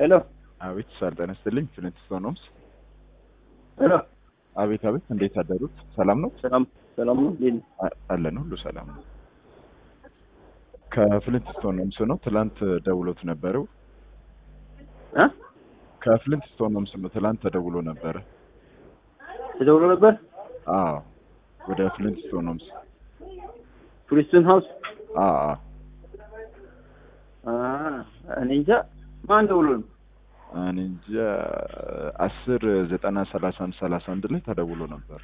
ሄሎ አቤት ሳር ጤና ይስጥልኝ። ፍሊንትስቶን ሆምስ። ሄሎ አቤት አቤት፣ እንዴት አደሩት? ሰላም ነው ሰላም ሰላም ነው እንዴት ነህ? አ- አለን፣ ሁሉ ሰላም ነው። ከፍሊንትስቶን ሆምስ ነው። ትላንት ደውሎት ነበረው። እ ከፍሊንትስቶን ሆምስ ነው። ትላንት ተደውሎ ነበረ። ተደውሎ ነበር አዎ፣ ወደ ፍሊንትስቶን ሆምስ። ፕሪስቶን ሃውስ አዎ አዎ። አ እኔ እንጃ ማን ደውሎ ነው? እኔ እንጃ አስር ዘጠና ሰላሳ አንድ ሰላሳ አንድ ላይ ተደውሎ ነበር።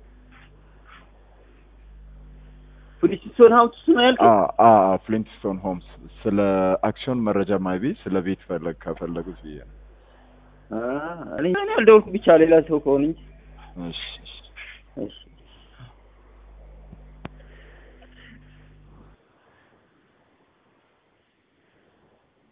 ፕሪስቶን ሃውስ ነው ያልከኝ? አዎ አዎ፣ ፍሊንትስቶን ሆምስ ስለ አክሲዮን መረጃ ማይቢ ስለ ቤት ፈለግ ከፈለጉት ብዬ ነው። አ እኔ እኔ አልደወልኩም ብቻ ሌላ ሰው ከሆነ እንጂ እሺ እሺ። እሺ